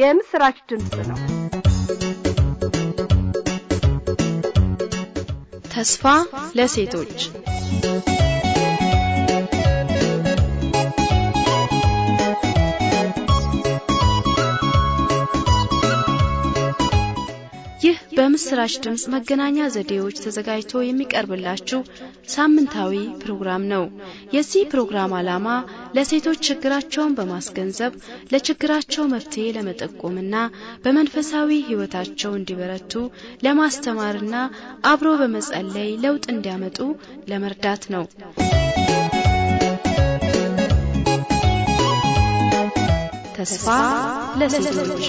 የምስራች ድምፅ ነው። ተስፋ ለሴቶች ይህ በምስራች ድምፅ መገናኛ ዘዴዎች ተዘጋጅቶ የሚቀርብላችሁ ሳምንታዊ ፕሮግራም ነው። የዚህ ፕሮግራም ዓላማ ለሴቶች ችግራቸውን በማስገንዘብ ለችግራቸው መፍትሄ ለመጠቆምና በመንፈሳዊ ሕይወታቸው እንዲበረቱ ለማስተማርና አብሮ በመጸለይ ለውጥ እንዲያመጡ ለመርዳት ነው። ተስፋ ለሴቶች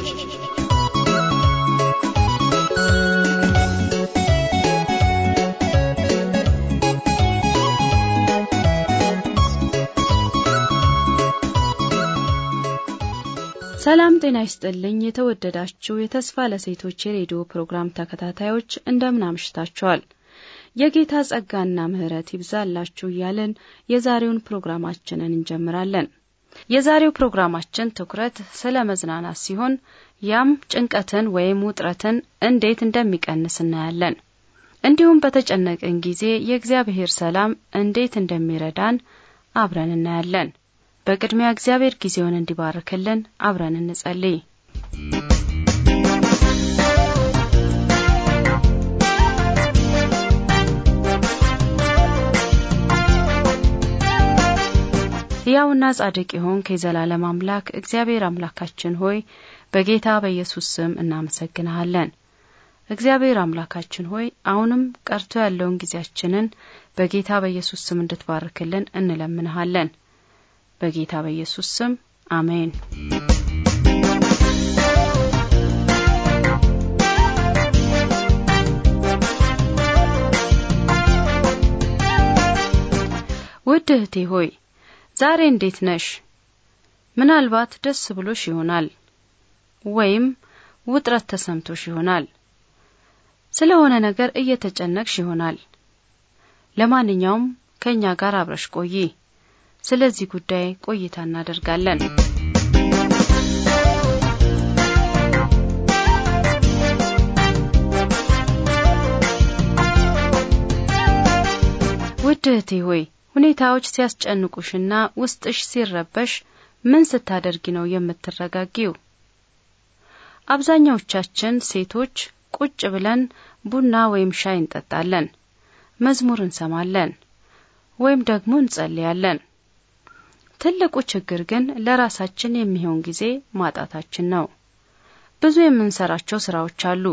ሰላም ጤና ይስጥልኝ። የተወደዳችሁ የተስፋ ለሴቶች የሬዲዮ ፕሮግራም ተከታታዮች እንደምን አምሽታችኋል? የጌታ ጸጋና ምሕረት ይብዛላችሁ እያልን የዛሬውን ፕሮግራማችንን እንጀምራለን። የዛሬው ፕሮግራማችን ትኩረት ስለ መዝናናት ሲሆን ያም ጭንቀትን ወይም ውጥረትን እንዴት እንደሚቀንስ እናያለን። እንዲሁም በተጨነቅን ጊዜ የእግዚአብሔር ሰላም እንዴት እንደሚረዳን አብረን እናያለን። በቅድሚያ እግዚአብሔር ጊዜውን እንዲባርክልን አብረን እንጸልይ። ሕያውና ጻድቅ የሆንክ የዘላለም አምላክ እግዚአብሔር አምላካችን ሆይ በጌታ በኢየሱስ ስም እናመሰግንሃለን። እግዚአብሔር አምላካችን ሆይ አሁንም ቀርቶ ያለውን ጊዜያችንን በጌታ በኢየሱስ ስም እንድትባርክልን እንለምንሃለን። በጌታ በኢየሱስ ስም አሜን። ውድ እህቴ ሆይ ዛሬ እንዴት ነሽ? ምናልባት ደስ ብሎሽ ይሆናል፣ ወይም ውጥረት ተሰምቶሽ ይሆናል። ስለሆነ ነገር እየተጨነቅሽ ይሆናል። ለማንኛውም ከእኛ ጋር አብረሽ ቆይ። ስለዚህ ጉዳይ ቆይታ እናደርጋለን። ውድ እህቴ ሆይ ሁኔታዎች ሲያስጨንቁሽና ውስጥሽ ሲረበሽ ምን ስታደርጊ ነው የምትረጋጊው? አብዛኛዎቻችን ሴቶች ቁጭ ብለን ቡና ወይም ሻይ እንጠጣለን፣ መዝሙር እንሰማለን፣ ወይም ደግሞ እንጸልያለን። ትልቁ ችግር ግን ለራሳችን የሚሆን ጊዜ ማጣታችን ነው። ብዙ የምንሰራቸው ስራዎች አሉ።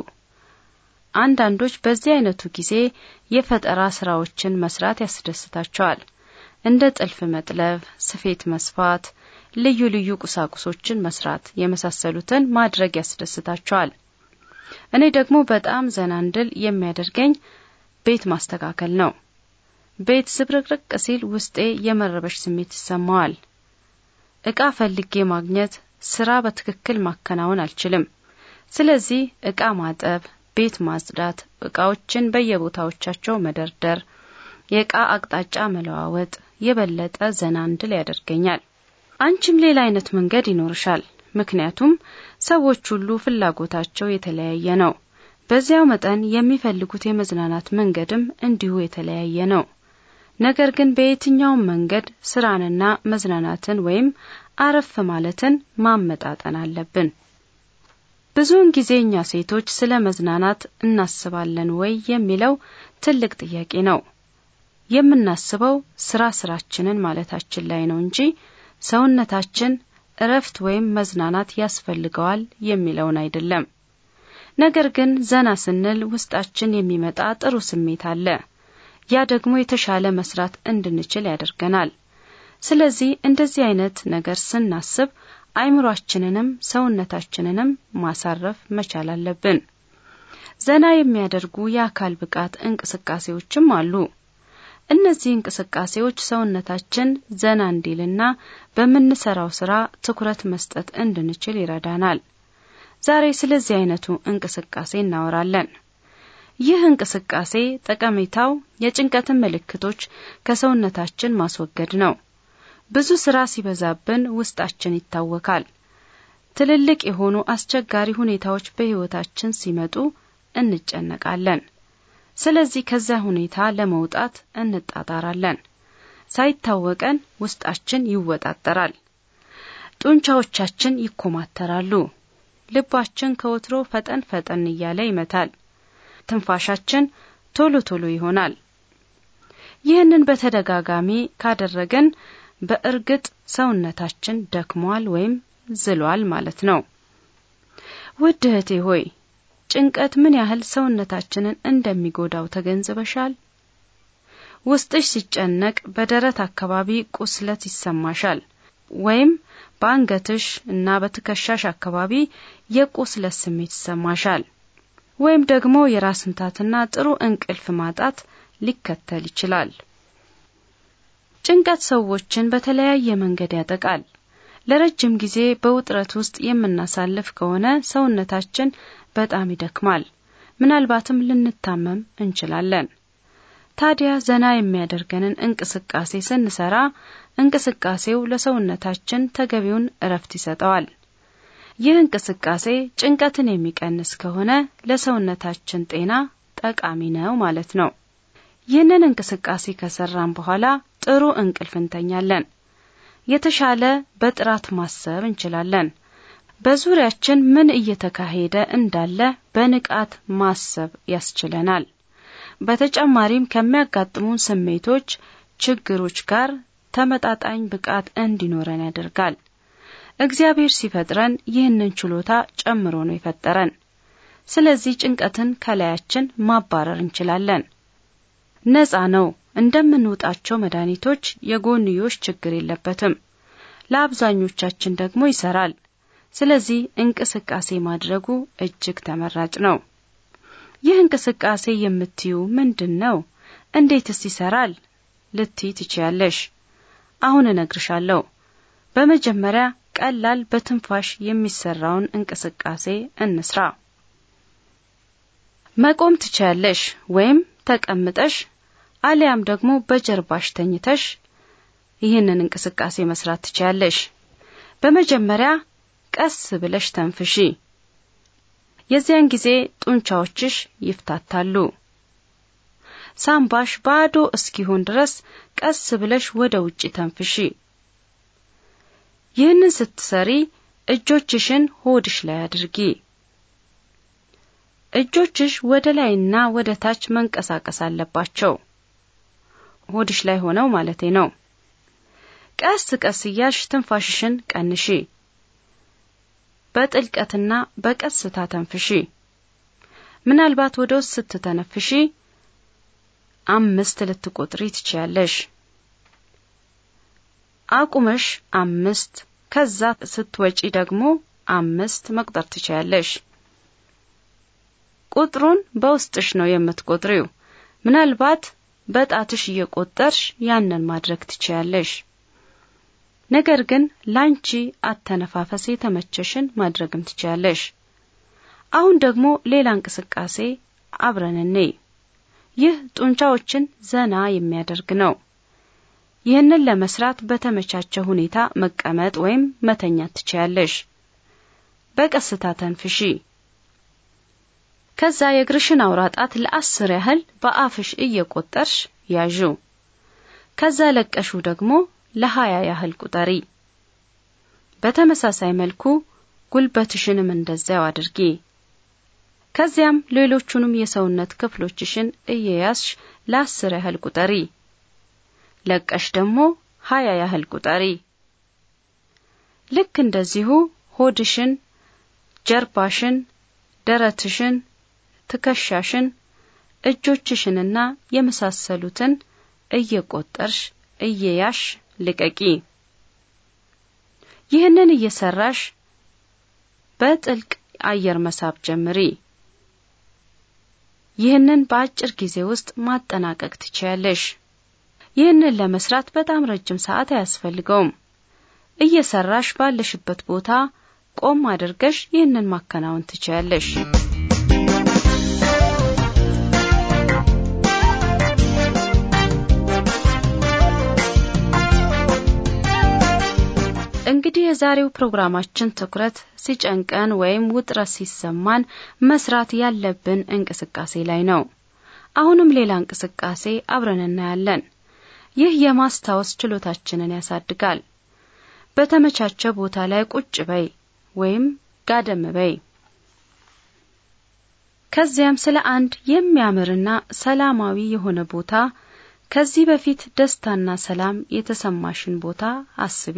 አንዳንዶች በዚህ አይነቱ ጊዜ የፈጠራ ስራዎችን መስራት ያስደስታቸዋል። እንደ ጥልፍ መጥለብ፣ ስፌት መስፋት፣ ልዩ ልዩ ቁሳቁሶችን መስራት የመሳሰሉትን ማድረግ ያስደስታቸዋል። እኔ ደግሞ በጣም ዘና እንድል የሚያደርገኝ ቤት ማስተካከል ነው። ቤት ዝብርቅርቅ ሲል ውስጤ የመረበሽ ስሜት ይሰማዋል። እቃ ፈልጌ ማግኘት፣ ስራ በትክክል ማከናወን አልችልም። ስለዚህ እቃ ማጠብ፣ ቤት ማጽዳት፣ እቃዎችን በየቦታዎቻቸው መደርደር፣ የእቃ አቅጣጫ መለዋወጥ የበለጠ ዘና እንድል ያደርገኛል። አንቺም ሌላ አይነት መንገድ ይኖርሻል። ምክንያቱም ሰዎች ሁሉ ፍላጎታቸው የተለያየ ነው። በዚያው መጠን የሚፈልጉት የመዝናናት መንገድም እንዲሁ የተለያየ ነው። ነገር ግን በየትኛውም መንገድ ስራንና መዝናናትን ወይም አረፍ ማለትን ማመጣጠን አለብን። ብዙውን ጊዜ እኛ ሴቶች ስለ መዝናናት እናስባለን ወይ የሚለው ትልቅ ጥያቄ ነው። የምናስበው ስራ ስራችንን ማለታችን ላይ ነው እንጂ ሰውነታችን እረፍት ወይም መዝናናት ያስፈልገዋል የሚለውን አይደለም። ነገር ግን ዘና ስንል ውስጣችን የሚመጣ ጥሩ ስሜት አለ። ያ ደግሞ የተሻለ መስራት እንድንችል ያደርገናል። ስለዚህ እንደዚህ አይነት ነገር ስናስብ አይምሯችንንም ሰውነታችንንም ማሳረፍ መቻል አለብን። ዘና የሚያደርጉ የአካል ብቃት እንቅስቃሴዎችም አሉ። እነዚህ እንቅስቃሴዎች ሰውነታችን ዘና እንዲልና በምንሰራው ስራ ትኩረት መስጠት እንድንችል ይረዳናል። ዛሬ ስለዚህ አይነቱ እንቅስቃሴ እናወራለን። ይህ እንቅስቃሴ ጠቀሜታው የጭንቀትን ምልክቶች ከሰውነታችን ማስወገድ ነው። ብዙ ስራ ሲበዛብን ውስጣችን ይታወካል። ትልልቅ የሆኑ አስቸጋሪ ሁኔታዎች በሕይወታችን ሲመጡ እንጨነቃለን። ስለዚህ ከዚያ ሁኔታ ለመውጣት እንጣጣራለን። ሳይታወቀን ውስጣችን ይወጣጠራል። ጡንቻዎቻችን ይኮማተራሉ። ልባችን ከወትሮ ፈጠን ፈጠን እያለ ይመታል። ትንፋሻችን ቶሎ ቶሎ ይሆናል። ይህንን በተደጋጋሚ ካደረግን በእርግጥ ሰውነታችን ደክሟል ወይም ዝሏል ማለት ነው። ውድ እህቴ ሆይ ጭንቀት ምን ያህል ሰውነታችንን እንደሚጎዳው ተገንዝበሻል? ውስጥሽ ሲጨነቅ በደረት አካባቢ ቁስለት ይሰማሻል፣ ወይም በአንገትሽ እና በትከሻሽ አካባቢ የቁስለት ስሜት ይሰማሻል፣ ወይም ደግሞ የራስ ምታትና ጥሩ እንቅልፍ ማጣት ሊከተል ይችላል። ጭንቀት ሰዎችን በተለያየ መንገድ ያጠቃል። ለረጅም ጊዜ በውጥረት ውስጥ የምናሳልፍ ከሆነ ሰውነታችን በጣም ይደክማል፣ ምናልባትም ልንታመም እንችላለን። ታዲያ ዘና የሚያደርገንን እንቅስቃሴ ስንሰራ እንቅስቃሴው ለሰውነታችን ተገቢውን እረፍት ይሰጠዋል። ይህ እንቅስቃሴ ጭንቀትን የሚቀንስ ከሆነ ለሰውነታችን ጤና ጠቃሚ ነው ማለት ነው። ይህንን እንቅስቃሴ ከሰራን በኋላ ጥሩ እንቅልፍ እንተኛለን። የተሻለ በጥራት ማሰብ እንችላለን። በዙሪያችን ምን እየተካሄደ እንዳለ በንቃት ማሰብ ያስችለናል። በተጨማሪም ከሚያጋጥሙን ስሜቶች፣ ችግሮች ጋር ተመጣጣኝ ብቃት እንዲኖረን ያደርጋል። እግዚአብሔር ሲፈጥረን ይህንን ችሎታ ጨምሮ ነው የፈጠረን። ስለዚህ ጭንቀትን ከላያችን ማባረር እንችላለን። ነፃ ነው። እንደምንውጣቸው መድኃኒቶች የጎንዮሽ ችግር የለበትም። ለአብዛኞቻችን ደግሞ ይሰራል። ስለዚህ እንቅስቃሴ ማድረጉ እጅግ ተመራጭ ነው። ይህ እንቅስቃሴ የምትዩ ምንድን ነው? እንዴትስ ይሰራል ልትይ ትችያለሽ። አሁን እነግርሻለሁ። በመጀመሪያ ቀላል በትንፋሽ የሚሰራውን እንቅስቃሴ እንስራ። መቆም ትችያለሽ ወይም ተቀምጠሽ አሊያም ደግሞ በጀርባሽ ተኝተሽ ይህንን እንቅስቃሴ መስራት ትችያለሽ። በመጀመሪያ ቀስ ብለሽ ተንፍሺ። የዚያን ጊዜ ጡንቻዎችሽ ይፍታታሉ። ሳምባሽ ባዶ እስኪሆን ድረስ ቀስ ብለሽ ወደ ውጪ ተንፍሺ። ይህንን ስትሰሪ እጆችሽን ሆድሽ ላይ አድርጊ። እጆችሽ ወደ ላይና ወደ ታች መንቀሳቀስ አለባቸው። ሆድሽ ላይ ሆነው ማለቴ ነው። ቀስ ቀስ እያልሽ ትንፋሽሽን ቀንሺ። በጥልቀትና በቀስታ ተንፍሺ። ምናልባት ወደ ውስጥ ስትተነፍሺ አምስት ልትቆጥሪ ትችያለሽ። አቁመሽ አምስት፣ ከዛ ስትወጪ ደግሞ አምስት መቁጠር ትችያለሽ። ቁጥሩን በውስጥሽ ነው የምትቆጥሪው። ምናልባት በጣትሽ እየቆጠርሽ ያንን ማድረግ ትችያለሽ። ነገር ግን ላንቺ አተነፋፈስ የተመቸሽን ማድረግም ትችያለሽ። አሁን ደግሞ ሌላ እንቅስቃሴ አብረን እንይ። ይህ ጡንቻዎችን ዘና የሚያደርግ ነው። ይህንን ለመስራት በተመቻቸ ሁኔታ መቀመጥ ወይም መተኛት ትችያለሽ። በቀስታ ተንፍሺ። ከዛ የእግርሽን አውራ ጣት ለአስር ያህል በአፍሽ እየቆጠርሽ ያዡ። ከዛ ለቀሹ ደግሞ ለሀያ ያህል ቁጠሪ። በተመሳሳይ መልኩ ጉልበትሽንም እንደዚያው አድርጊ። ከዚያም ሌሎቹንም የሰውነት ክፍሎችሽን እየያዝሽ ለአስር ያህል ቁጠሪ። ለቀሽ ደግሞ ሀያ ያህል ቁጠሪ። ልክ እንደዚሁ ሆድሽን፣ ጀርባሽን፣ ደረትሽን፣ ትከሻሽን፣ እጆችሽንና የመሳሰሉትን እየቆጠርሽ እየያሽ ልቀቂ። ይህንን እየሰራሽ በጥልቅ አየር መሳብ ጀምሪ። ይህንን በአጭር ጊዜ ውስጥ ማጠናቀቅ ትችያለሽ። ይህንን ለመስራት በጣም ረጅም ሰዓት አያስፈልገውም። እየሰራሽ ባለሽበት ቦታ ቆም አድርገሽ ይህንን ማከናወን ትችያለሽ። እንግዲህ የዛሬው ፕሮግራማችን ትኩረት ሲጨንቀን ወይም ውጥረት ሲሰማን መስራት ያለብን እንቅስቃሴ ላይ ነው። አሁንም ሌላ እንቅስቃሴ አብረን እናያለን። ይህ የማስታወስ ችሎታችንን ያሳድጋል። በተመቻቸ ቦታ ላይ ቁጭ በይ ወይም ጋደም በይ። ከዚያም ስለ አንድ የሚያምርና ሰላማዊ የሆነ ቦታ ከዚህ በፊት ደስታና ሰላም የተሰማሽን ቦታ አስቢ።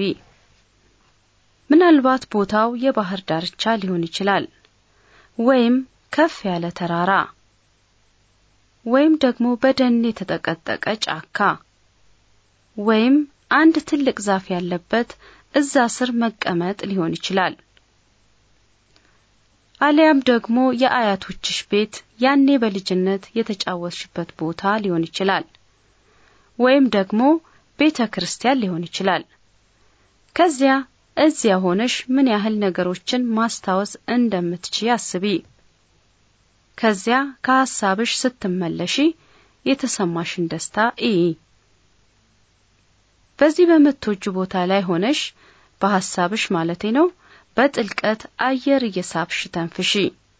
ምናልባት ቦታው የባህር ዳርቻ ሊሆን ይችላል፣ ወይም ከፍ ያለ ተራራ፣ ወይም ደግሞ በደን የተጠቀጠቀ ጫካ፣ ወይም አንድ ትልቅ ዛፍ ያለበት እዛ ስር መቀመጥ ሊሆን ይችላል። አሊያም ደግሞ የአያቶችሽ ቤት ያኔ በልጅነት የተጫወትሽበት ቦታ ሊሆን ይችላል። ወይም ደግሞ ቤተ ክርስቲያን ሊሆን ይችላል። ከዚያ እዚያ ሆነሽ ምን ያህል ነገሮችን ማስታወስ እንደምትችይ አስቢ። ከዚያ ከሐሳብሽ ስትመለሺ የተሰማሽን ደስታ እይ። በዚህ በምትወጁ ቦታ ላይ ሆነሽ በሐሳብሽ ማለቴ ነው በጥልቀት አየር እየሳብሽ ተንፍሺ።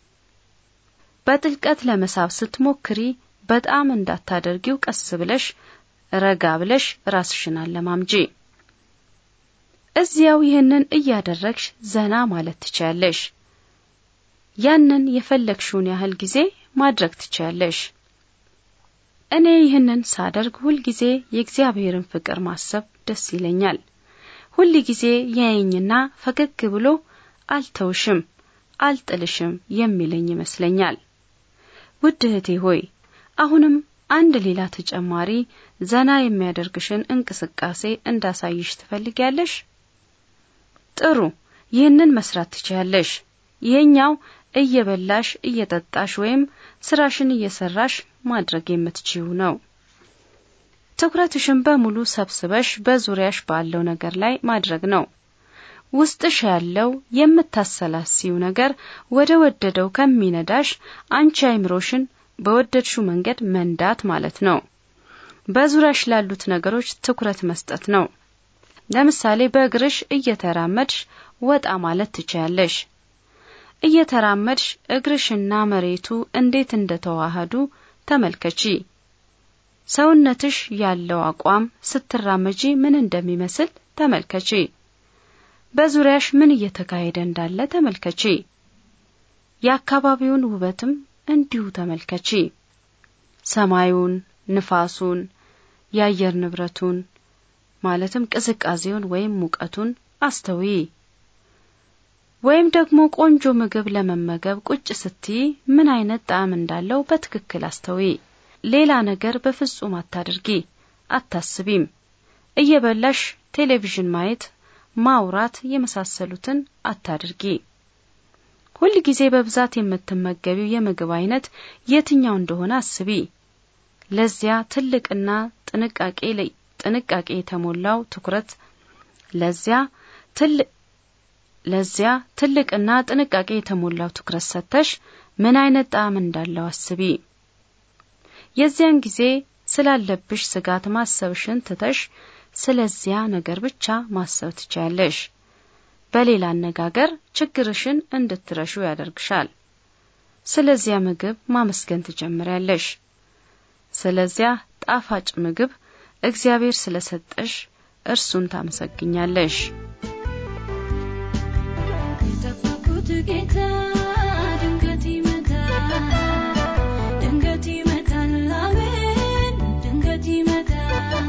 በጥልቀት ለመሳብ ስትሞክሪ በጣም እንዳታደርጊው ቀስ ብለሽ ረጋ ብለሽ ራስሽን አለማምጂ። እዚያው ይህንን እያደረግሽ ዘና ማለት ትችያለሽ። ያንን የፈለግሽውን ያህል ጊዜ ማድረግ ትችያለሽ። እኔ ይህንን ሳደርግ ሁልጊዜ የእግዚአብሔርን ፍቅር ማሰብ ደስ ይለኛል። ሁል ጊዜ ያየኝና ፈገግ ብሎ አልተውሽም፣ አልጥልሽም የሚለኝ ይመስለኛል። ውድ እህቴ ሆይ አሁንም አንድ ሌላ ተጨማሪ ዘና የሚያደርግሽን እንቅስቃሴ እንዳሳይሽ ትፈልጊያለሽ? ጥሩ፣ ይህንን መስራት ትችያለሽ። ይሄኛው እየበላሽ እየጠጣሽ ወይም ስራሽን እየሰራሽ ማድረግ የምትችይው ነው። ትኩረትሽን በሙሉ ሰብስበሽ በዙሪያሽ ባለው ነገር ላይ ማድረግ ነው። ውስጥሽ ያለው የምታሰላሲው ነገር ወደ ወደደው ከሚነዳሽ አንቺ አይምሮሽን በወደድሽው መንገድ መንዳት ማለት ነው። በዙሪያሽ ላሉት ነገሮች ትኩረት መስጠት ነው። ለምሳሌ በእግርሽ እየተራመድሽ ወጣ ማለት ትችያለሽ። እየተራመድሽ እግርሽና መሬቱ እንዴት እንደተዋሃዱ ተመልከቺ። ሰውነትሽ ያለው አቋም ስትራመጂ ምን እንደሚመስል ተመልከቺ። በዙሪያሽ ምን እየተካሄደ እንዳለ ተመልከቺ። የአካባቢውን ውበትም እንዲሁ ተመልከቺ። ሰማዩን፣ ንፋሱን፣ የአየር ንብረቱን ማለትም ቅዝቃዜውን ወይም ሙቀቱን አስተውይ። ወይም ደግሞ ቆንጆ ምግብ ለመመገብ ቁጭ ስትይ ምን አይነት ጣዕም እንዳለው በትክክል አስተውይ። ሌላ ነገር በፍጹም አታድርጊ፣ አታስቢም። እየበላሽ ቴሌቪዥን ማየት፣ ማውራት የመሳሰሉትን አታድርጊ። ሁል ጊዜ በብዛት የምትመገቢው የምግብ አይነት የትኛው እንደሆነ አስቢ። ለዚያ ትልቅና ጥንቃቄ ጥንቃቄ የተሞላው ትኩረት ለዚያ ትልቅ ለዚያ ትልቅና ጥንቃቄ የተሞላው ትኩረት ሰጥተሽ ምን አይነት ጣዕም እንዳለው አስቢ። የዚያን ጊዜ ስላለብሽ ስጋት ማሰብሽን ትተሽ ስለዚያ ነገር ብቻ ማሰብ ትችያለሽ። በሌላ አነጋገር ችግርሽን እንድትረሹ ያደርግሻል። ስለዚያ ምግብ ማመስገን ትጀምሪያለሽ። ስለዚያ ጣፋጭ ምግብ እግዚአብሔር ስለሰጠሽ እርሱን ታመሰግኛለሽ። የጠበቁት ጌታ ድንገት ይመጣል፣ ድንገት ይመጣል፣ አሜን፣ ድንገት ይመጣል፣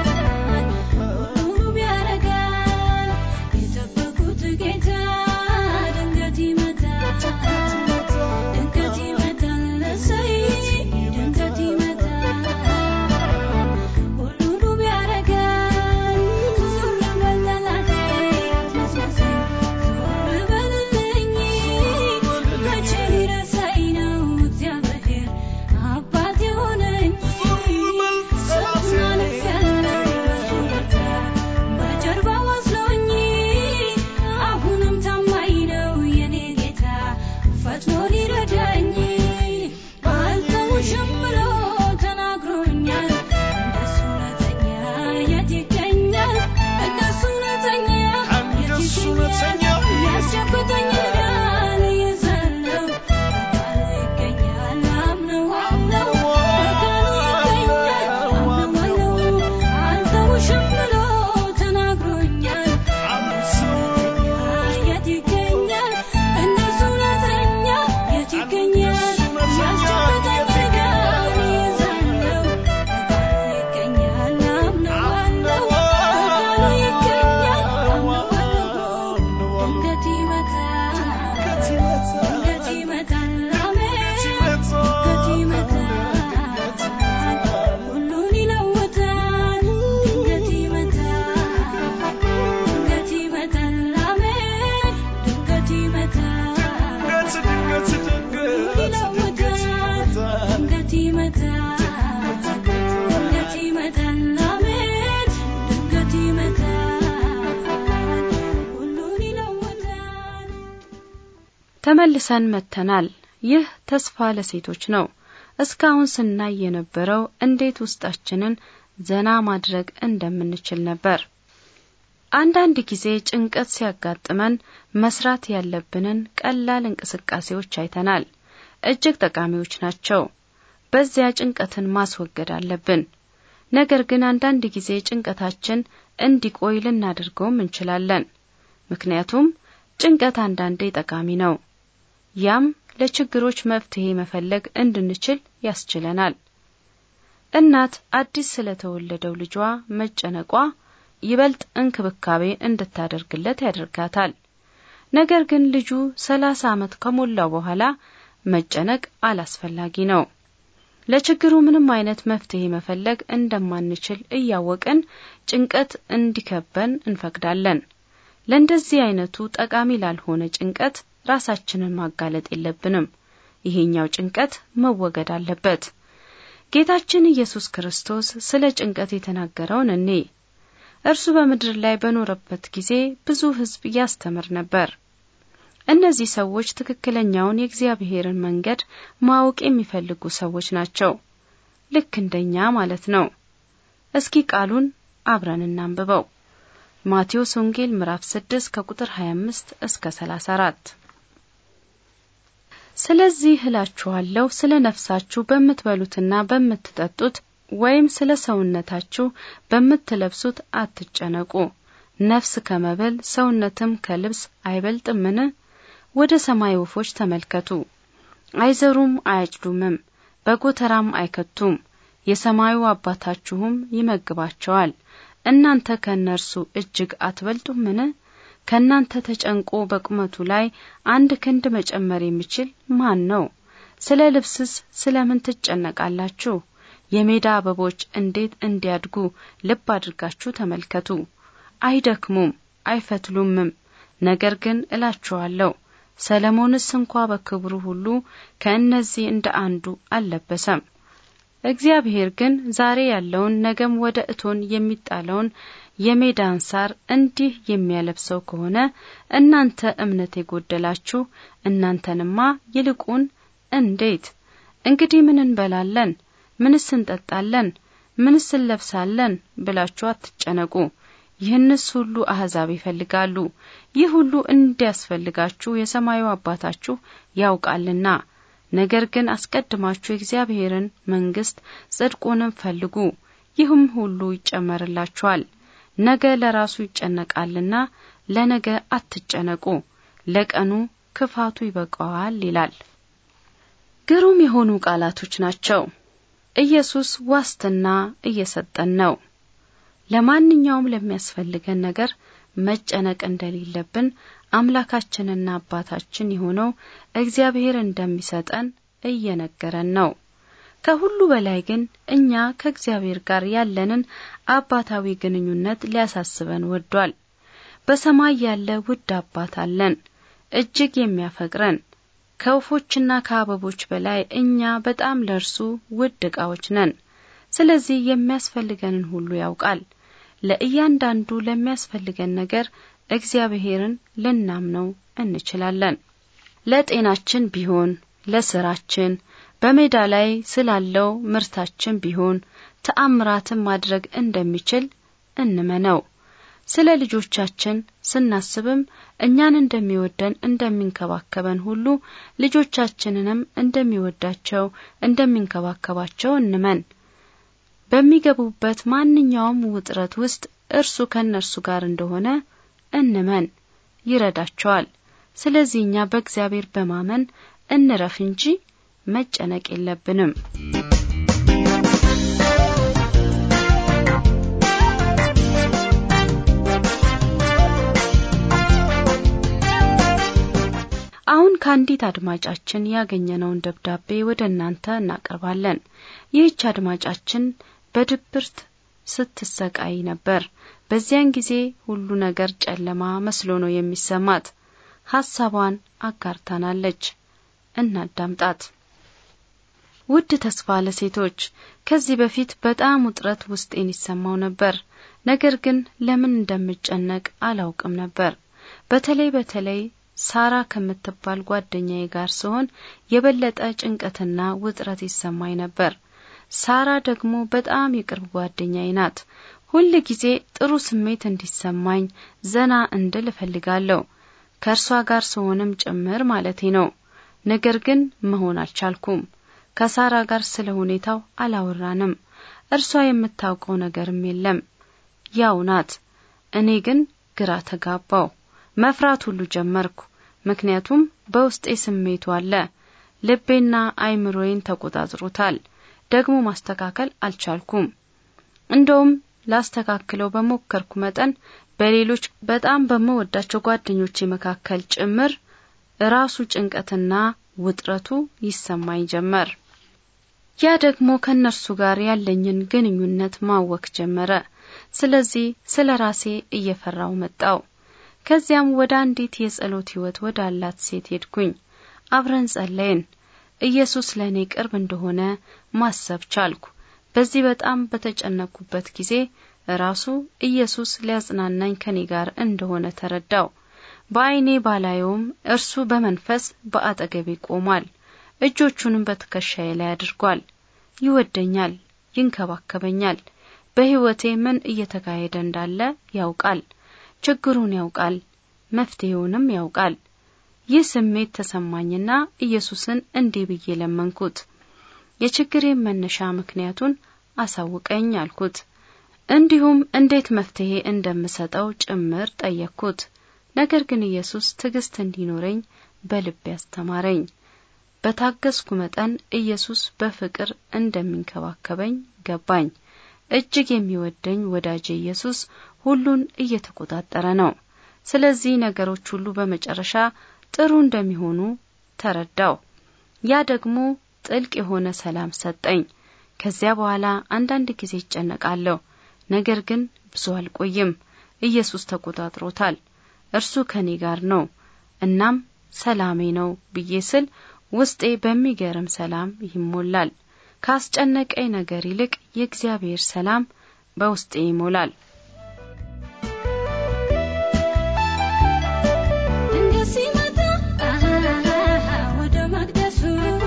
ሁሉም ያረጋል። የጠበቁት ጌታ ድንገት ይመጣል፣ ድንገት ይመጣል፣ እሰይ፣ ድንገት ይመጣል፣ ሁሉንም ያረጋል። ዞር በል ጠላቴ አትመሳሰል፣ ዞር በልልኝ፣ አምነዋለሁ በቃሉ ይገኛል አምነዋለሁ አልተውሽም ብሎ ተናግሮኛል የት ይገኛል እንደሱ እውነተኛ የት ይገኛል ያስጨበጠኝ ጋር ይዛለው በቃሉ ይገኛል አምነዋለሁ በቃሉ ይገኛል አምነዋለሁ ድንገት ይመጣል ድንገት ይመጣል አሜን ድንገት ይመጣል ሁሉን ይለውጣል ድንገት ይመጣል ድንገት ይመጣል አሜን ድንገት ይመጣል ድንገት ይመጣል ድንገት ይመጣል አሜን ድንገት ይመጣል ሁሉን ይለውጣል ተመልሰን መጥተናል። ይህ ተስፋ ለሴቶች ነው። እስካሁን ስናይ የነበረው እንዴት ውስጣችንን ዘና ማድረግ እንደምንችል ነበር። አንዳንድ ጊዜ ጭንቀት ሲያጋጥመን መስራት ያለብንን ቀላል እንቅስቃሴዎች አይተናል። እጅግ ጠቃሚዎች ናቸው። በዚያ ጭንቀትን ማስወገድ አለብን። ነገር ግን አንዳንድ ጊዜ ጭንቀታችን እንዲቆይ ልናደርገውም እንችላለን። ምክንያቱም ጭንቀት አንዳንዴ ጠቃሚ ነው። ያም ለችግሮች መፍትሄ መፈለግ እንድንችል ያስችለናል። እናት አዲስ ስለተወለደው ልጇ መጨነቋ ይበልጥ እንክብካቤ እንድታደርግለት ያደርጋታል። ነገር ግን ልጁ ሰላሳ ዓመት ከሞላው በኋላ መጨነቅ አላስፈላጊ ነው። ለችግሩ ምንም አይነት መፍትሄ መፈለግ እንደማንችል እያወቅን ጭንቀት እንዲከበን እንፈቅዳለን። ለእንደዚህ አይነቱ ጠቃሚ ላልሆነ ጭንቀት ራሳችንን ማጋለጥ የለብንም። ይሄኛው ጭንቀት መወገድ አለበት። ጌታችን ኢየሱስ ክርስቶስ ስለ ጭንቀት የተናገረውን እኔ እርሱ በምድር ላይ በኖረበት ጊዜ ብዙ ሕዝብ ያስተምር ነበር። እነዚህ ሰዎች ትክክለኛውን የእግዚአብሔርን መንገድ ማወቅ የሚፈልጉ ሰዎች ናቸው። ልክ እንደኛ ማለት ነው። እስኪ ቃሉን አብረን እናንብበው። ማቴዎስ ወንጌል ምዕራፍ 6 ከቁጥር 25 እስከ 34 ስለዚህ እላችኋለሁ ስለ ነፍሳችሁ በምትበሉትና በምትጠጡት ወይም ስለ ሰውነታችሁ በምትለብሱት አትጨነቁ። ነፍስ ከመብል ሰውነትም ከልብስ አይበልጥምን? ወደ ሰማይ ወፎች ተመልከቱ። አይዘሩም፣ አያጭዱምም፣ በጎተራም አይከቱም፣ የሰማዩ አባታችሁም ይመግባቸዋል። እናንተ ከእነርሱ እጅግ አትበልጡምን? ከእናንተ ተጨንቆ በቁመቱ ላይ አንድ ክንድ መጨመር የሚችል ማን ነው? ስለ ልብስስ ስለምን ትጨነቃላችሁ? የሜዳ አበቦች እንዴት እንዲያድጉ ልብ አድርጋችሁ ተመልከቱ። አይደክሙም፣ አይፈትሉምም። ነገር ግን እላችኋለሁ ሰለሞንስ እንኳ በክብሩ ሁሉ ከእነዚህ እንደ አንዱ አልለበሰም። እግዚአብሔር ግን ዛሬ ያለውን ነገም ወደ እቶን የሚጣለውን የሜዳን ሳር እንዲህ የሚያለብሰው ከሆነ እናንተ እምነት የጎደላችሁ እናንተንማ ይልቁን እንዴት! እንግዲህ ምን እንበላለን? ምንስ እንጠጣለን? ምንስ እንለብሳለን? ብላችሁ አትጨነቁ። ይህንስ ሁሉ አሕዛብ ይፈልጋሉ። ይህ ሁሉ እንዲያስፈልጋችሁ የሰማዩ አባታችሁ ያውቃልና። ነገር ግን አስቀድማችሁ የእግዚአብሔርን መንግሥት ጽድቁንም ፈልጉ፣ ይህም ሁሉ ይጨመርላችኋል። ነገ ለራሱ ይጨነቃልና ለነገ አትጨነቁ፣ ለቀኑ ክፋቱ ይበቃዋል ይላል። ግሩም የሆኑ ቃላቶች ናቸው። ኢየሱስ ዋስትና እየሰጠን ነው። ለማንኛውም ለሚያስፈልገን ነገር መጨነቅ እንደሌለብን አምላካችንና አባታችን የሆነው እግዚአብሔር እንደሚሰጠን እየነገረን ነው። ከሁሉ በላይ ግን እኛ ከእግዚአብሔር ጋር ያለንን አባታዊ ግንኙነት ሊያሳስበን ወዷል። በሰማይ ያለ ውድ አባት አለን፣ እጅግ የሚያፈቅረን ከወፎችና ከአበቦች በላይ እኛ በጣም ለእርሱ ውድ ዕቃዎች ነን። ስለዚህ የሚያስፈልገንን ሁሉ ያውቃል። ለእያንዳንዱ ለሚያስፈልገን ነገር እግዚአብሔርን ልናምነው እንችላለን። ለጤናችን ቢሆን፣ ለስራችን፣ በሜዳ ላይ ስላለው ምርታችን ቢሆን ተአምራትን ማድረግ እንደሚችል እንመነው። ስለ ልጆቻችን ስናስብም እኛን እንደሚወደን እንደሚንከባከበን ሁሉ ልጆቻችንንም እንደሚወዳቸው እንደሚንከባከባቸው እንመን። በሚገቡበት ማንኛውም ውጥረት ውስጥ እርሱ ከእነርሱ ጋር እንደሆነ እንመን፣ ይረዳቸዋል። ስለዚህ እኛ በእግዚአብሔር በማመን እንረፍ እንጂ መጨነቅ የለብንም። አሁን ከአንዲት አድማጫችን ያገኘነውን ደብዳቤ ወደ እናንተ እናቀርባለን። ይህች አድማጫችን በድብርት ስትሰቃይ ነበር። በዚያን ጊዜ ሁሉ ነገር ጨለማ መስሎ ነው የሚሰማት። ሀሳቧን አጋርታናለች። እናዳምጣት። ውድ ተስፋ ለሴቶች ከዚህ በፊት በጣም ውጥረት ውስጤን ይሰማው ነበር። ነገር ግን ለምን እንደምጨነቅ አላውቅም ነበር። በተለይ በተለይ ሳራ ከምትባል ጓደኛዬ ጋር ስሆን የበለጠ ጭንቀትና ውጥረት ይሰማኝ ነበር። ሳራ ደግሞ በጣም የቅርብ ጓደኛዬ ናት። ሁል ጊዜ ጥሩ ስሜት እንዲሰማኝ ዘና እንድል እፈልጋለሁ። ከእርሷ ጋር ስሆንም ጭምር ማለቴ ነው። ነገር ግን መሆን አልቻልኩም። ከሳራ ጋር ስለ ሁኔታው አላወራንም። እርሷ የምታውቀው ነገርም የለም። ያው ናት። እኔ ግን ግራ ተጋባው። መፍራት ሁሉ ጀመርኩ። ምክንያቱም በውስጤ ስሜቱ አለ። ልቤና አይምሮዬን ተቆጣጥሮታል። ደግሞ ማስተካከል አልቻልኩም። እንደውም ላስተካክለው በሞከርኩ መጠን በሌሎች በጣም በምወዳቸው ጓደኞቼ መካከል ጭምር ራሱ ጭንቀትና ውጥረቱ ይሰማኝ ጀመር። ያ ደግሞ ከእነርሱ ጋር ያለኝን ግንኙነት ማወክ ጀመረ። ስለዚህ ስለ ራሴ እየፈራው መጣው። ከዚያም ወደ አንዲት የጸሎት ሕይወት ወዳላት ሴት ሄድኩኝ። አብረን ጸለይን። ኢየሱስ ለእኔ ቅርብ እንደሆነ ማሰብ ቻልኩ። በዚህ በጣም በተጨነቅኩበት ጊዜ ራሱ ኢየሱስ ሊያጽናናኝ ከኔ ጋር እንደሆነ ተረዳው። በዓይኔ ባላየውም እርሱ በመንፈስ በአጠገቤ ቆሟል። እጆቹንም በትከሻዬ ላይ አድርጓል። ይወደኛል፣ ይንከባከበኛል። በሕይወቴ ምን እየተካሄደ እንዳለ ያውቃል። ችግሩን ያውቃል፣ መፍትሄውንም ያውቃል። ይህ ስሜት ተሰማኝና ኢየሱስን እንዲህ ብዬ ለመንኩት። የችግሬን መነሻ ምክንያቱን አሳውቀኝ አልኩት። እንዲሁም እንዴት መፍትሄ እንደምሰጠው ጭምር ጠየቅኩት። ነገር ግን ኢየሱስ ትዕግስት እንዲኖረኝ በልቤ አስተማረኝ። በታገስኩ መጠን ኢየሱስ በፍቅር እንደሚንከባከበኝ ገባኝ። እጅግ የሚወደኝ ወዳጄ ኢየሱስ ሁሉን እየተቆጣጠረ ነው። ስለዚህ ነገሮች ሁሉ በመጨረሻ ጥሩ እንደሚሆኑ ተረዳው። ያ ደግሞ ጥልቅ የሆነ ሰላም ሰጠኝ። ከዚያ በኋላ አንዳንድ ጊዜ ይጨነቃለሁ፣ ነገር ግን ብዙ አልቆይም። ኢየሱስ ተቆጣጥሮታል። እርሱ ከኔ ጋር ነው፣ እናም ሰላሜ ነው ብዬ ስል ውስጤ በሚገርም ሰላም ይሞላል። ካስጨነቀኝ ነገር ይልቅ የእግዚአብሔር ሰላም በውስጤ ይሞላል። ድንገት ሲመጣ ወደ መቅደሱ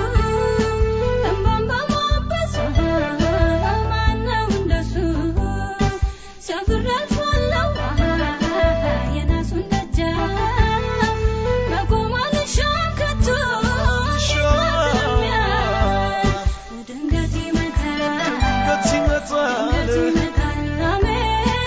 እንባን በማበስ ማነው እንደሱ ሰፍሬ አልፋለሁ የናሱን ደጃፍ መቆም አልሻም ከቶ ድንገት ይመጣል ድንገት ይመጣል አሜን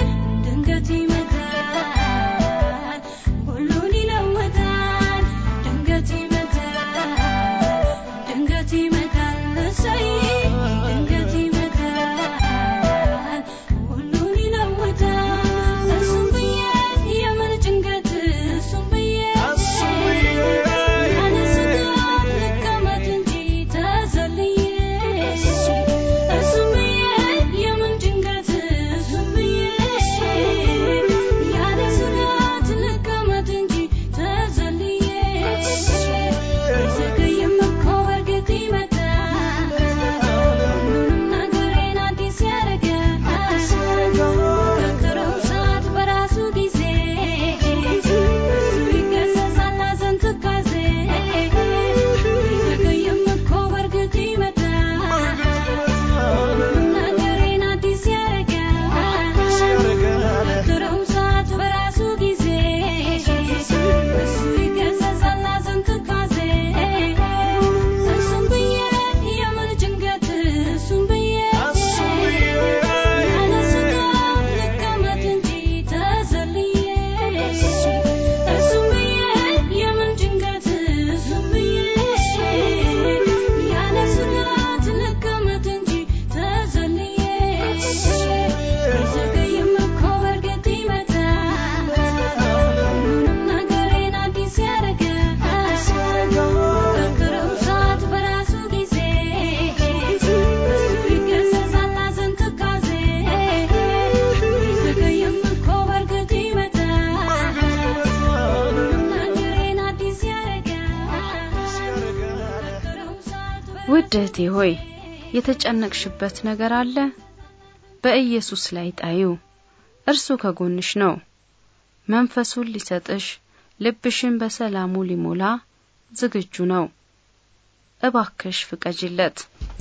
እህቴ ሆይ የተጨነቅሽበት ነገር አለ? በኢየሱስ ላይ ጣዩ። እርሱ ከጎንሽ ነው። መንፈሱን ሊሰጥሽ፣ ልብሽን በሰላሙ ሊሞላ ዝግጁ ነው። እባክሽ ፍቀጅለት።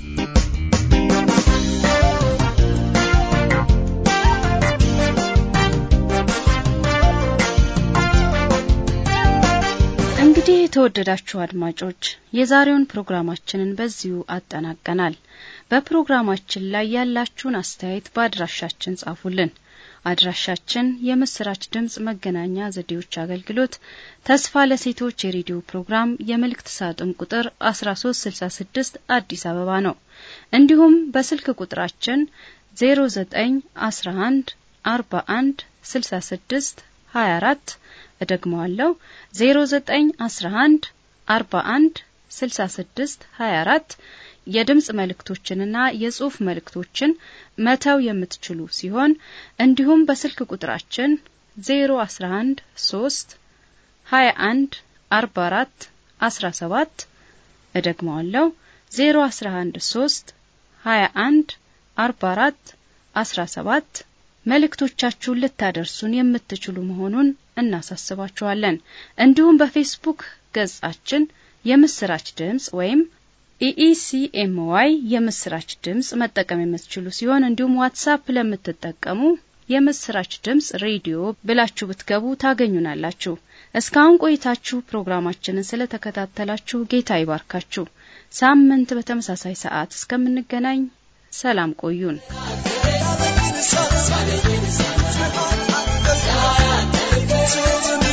እንግዲህ የተወደዳችሁ አድማጮች የዛሬውን ፕሮግራማችንን በዚሁ አጠናቀናል። በፕሮግራማችን ላይ ያላችሁን አስተያየት በአድራሻችን ጻፉልን። አድራሻችን የምስራች ድምጽ መገናኛ ዘዴዎች አገልግሎት ተስፋ ለሴቶች የሬዲዮ ፕሮግራም የመልእክት ሳጥን ቁጥር 1366 አዲስ አበባ ነው። እንዲሁም በስልክ ቁጥራችን 0911 41 66 24 እደግመዋለሁ 0911 41 66 24 የድምጽ መልእክቶችንና የጽሑፍ መልእክቶችን መተው የምትችሉ ሲሆን እንዲሁም በስልክ ቁጥራችን 011 3 21 44 17 እደግመዋለሁ 011 3 21 44 17 መልእክቶቻችሁን ልታደርሱን የምትችሉ መሆኑን እናሳስባችኋለን። እንዲሁም በፌስቡክ ገጻችን የምስራች ድምጽ ወይም ኢኢሲኤምዋይ የምስራች ድምጽ መጠቀም የምትችሉ ሲሆን እንዲሁም ዋትሳፕ ለምትጠቀሙ የምስራች ድምጽ ሬዲዮ ብላችሁ ብትገቡ ታገኙናላችሁ። እስካሁን ቆይታችሁ ፕሮግራማችንን ስለተከታተላችሁ ጌታ ይባርካችሁ። ሳምንት በተመሳሳይ ሰዓት እስከምንገናኝ ሰላም ቆዩን። Thank you.